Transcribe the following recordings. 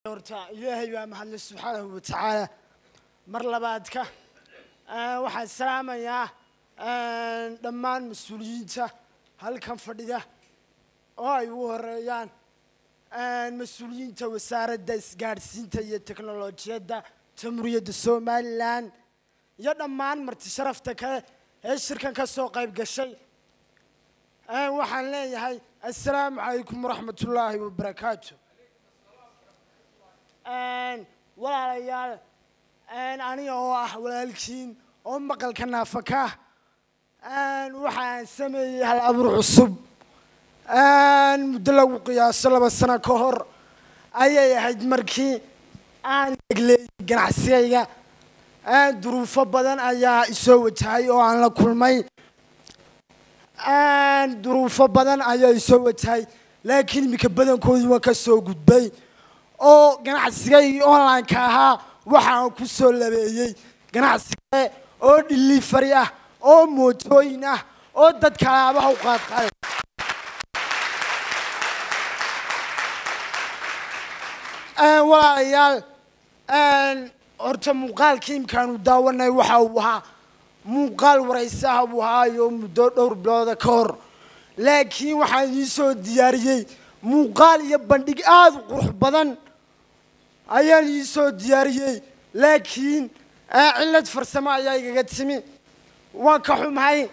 horta ilaahay baa mahadle subxaanahu wa tacaala mar labaadka waxaan salaamayaa dhammaan mas-uuliyiinta halkan fadhida oo ay ugu horeeyaan mas-uuliyiinta wasaaradda isgaadhsiinta iyo teknolojiyadda jamhuuriyadda somalilan iyo dhammaan marti sharafta kale ee shirkan ka soo qayb gashay waxaan leeyahay assalaamu calaykum waraxmat ullaahi wabarakaatu walaalayaal aniga oo ah walaalkiin oo maqalka naafaka ah waxaan sameeyey hal abuur cusub muddo lagu qiyaaso laba sano ka hor ayay ahayd markii aan egleeyey ganacsigayga duruufo badan ayaa isoo wajahay oo aan la kulmay duruufo badan ayaa isoo wajahay laakiin iminka badankoodii waan ka soo gudbay oo ganacsigaygii online-ka ahaa waxaan ku soo labeeyey ganacsigale oo delivery ah oo mootooyin ah oo dadka alaabaha u qaadqaaday walaalayaal horta muuqaalkii imkaanu daawanay waxa uu ahaa muuqaal waraysaha buu ahaayo muddo dhowr bilooda ka hor laakiin waxaan idiin soo diyaariyey muuqaal iyo bandhig aada u qurux badan ayaan idiin soo diyaariyey laakiin cillad farsamo ayaa igaga timi waan ka xumahay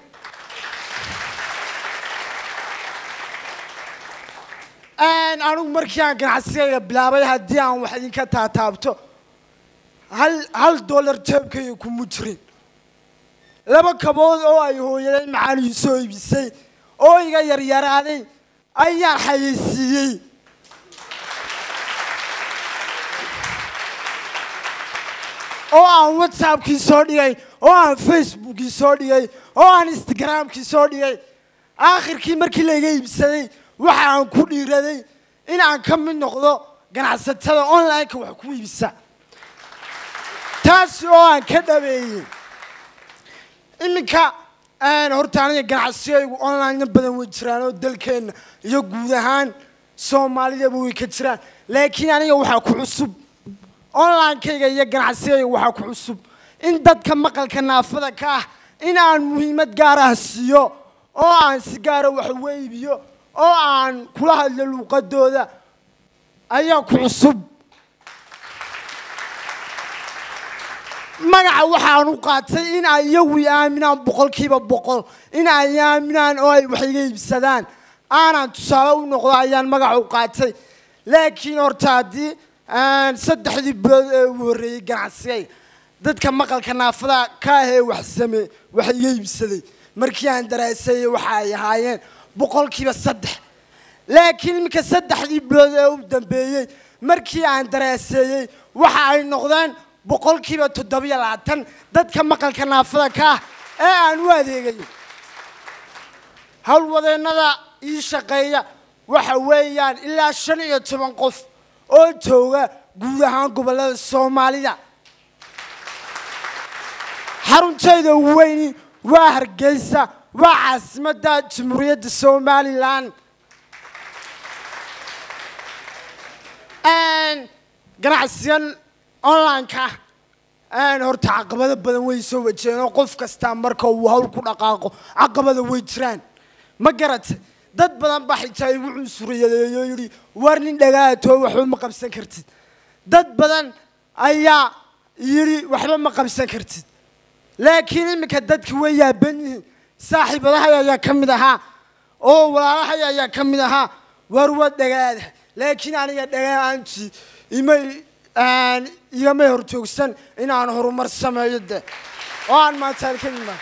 anigu markii aan ganacsigayga bilaabay haddii aan wax idinka taataabto hal hal dollar jeebkayga kuma jirin laba kabood oo ay hooyaday macaan ii soo iibisay oo iga yaryaraaday ayaan xayeysiiyey oo aan whatsappkii soo dhigay oo aan facebookii soo dhigay oo aan instagramkii soo dhigay aakhirkii markii layga iibsaday waxa aan ku dhiiraday in aan ka mid noqdo ganacsatada online-ka wax ku iibisa taasi oo aan ka dhabeeyey iminka horta aniga ganacsigaygu online badan way jiraan oo dalkeenna iyo guud ahaan soomaalidaba way ka jiraan laakiin aniga waxaa ku cusub online-kayga iyo ganacsigayga waxaa ku cusub in dadka maqalka naafada ka ah in aan muhiimad gaar ah siiyo oo aan si gaara wax uga iibiyo oo aan kula hadlo luuqadooda ayaa ku cusub magaca waxaan u qaatay in ay iyagu i aaminaan boqolkiiba boqol in ay aaminaan oo ay wax iga iibsadaan aanan tusaale u noqdo ayaan magaca u qaatay laakiin horta haddii saddexdii bilood ee ugu horreeyey ganacsigayga dadka maqalka naafada ka ahee wax same wax iga iibsaday markii aan daraaseeyey waxa ay ahaayeen boqolkiiba saddex laakiin iminka saddexdii bilood ee u dambeeyey markii aan daraaseeyey waxa ay noqdeen boqolkiiba toddobiyo labaatan dadka maqalka naafada ka ah ee aan u adeegayo howlwadeennada ii shaqeeya waxa weeyaan ilaa shan iyo toban qof oo jooga guud ahaan gobollada soomaalida xaruntayda ugu weyni waa hargeysa waa caasimadda jamhuuriyadda somalilan ganacsigan online-ka horta caqabado badan way soo wajeen oo qof kastaa marka uu hawl ku dhaqaaqo caqabada way jiraan ma garatay dad badan baa xitaa igu cunsuriyadeeyo yidhi war nin dhagaatoo waxba ma qabsan kartid dad badan ayaa yidhi waxba ma qabsan kartid laakiin iminka dadki way yaaban yihiin saaxiibadahay ayaa ka mid ahaa oo walaalahay ayaa ka mid ahaa war waa dhagaada laakiin aniga dhagaantii imay igamay horjoogsan inaan horumar sameeyo de oo aan maanta halkan imaan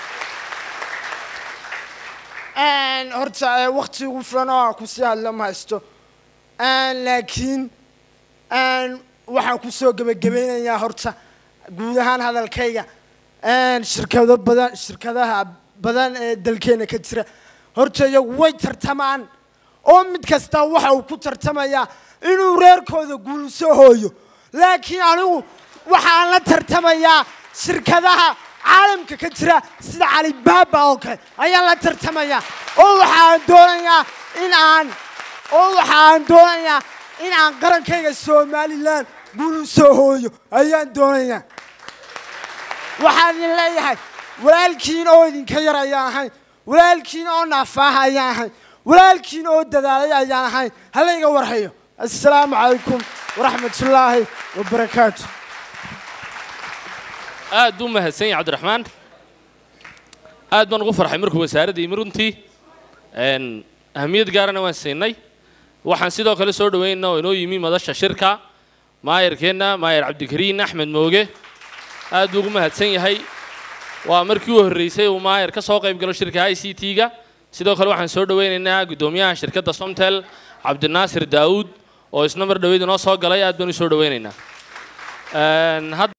horta wakti ugu filan oo aan kusii hadla ma haysto laakiin waxaan kusoo gebagabeynayaa horta guud ahaan hadalkayga shirkado badan shirkadaha badan ee dalkeena ka jira horta iyagu way tartamaan oo mid kasta waxa uu ku tartamayaa inuu reerkooda guulso hooyo laakiin anigu waxaan la tartamayaa shirkadaha caalamka ka jira sida calibaaba oo kale ayaan la tartamayaa oo waxaan doonayaa in aan oo waxaan doonayaa inaan qarankayga somalilan guul u soo hooyo ayaan doonayaa waxaan idin leeyahay walaalkiin oo idinka yar ayaan ahayn walaalkiin oo naafaaha ayaan ahayn walaalkiin oo dadaalay ayaan ahayn halayga warhayo assalaamu calaykum waraxmatullaahi wabarakaatu aad buu mahadsan yahay cabdiraxmaan aad baan ugu farxay markuu wasaaradda yimi runtii Een, ahamiyad gaarana waan siinay waxaan sidoo kale soo dhawaynaynaa oo inoo yimi madasha shirka maayarkeenna maayar cabdikariin axmed mooge aad buu ugu mahadsan yahay waa markii u horreysay uu maayar ka soo qayb galo shirka i c t-ga sidoo kale waxaan soo dhawaynaynaa guddoomiyaha shirkadda somtel cabdinaasir daawud oo isna mar dhaweyd inoo soo galay aad baan u soo dhawaynaynaa Een, hadda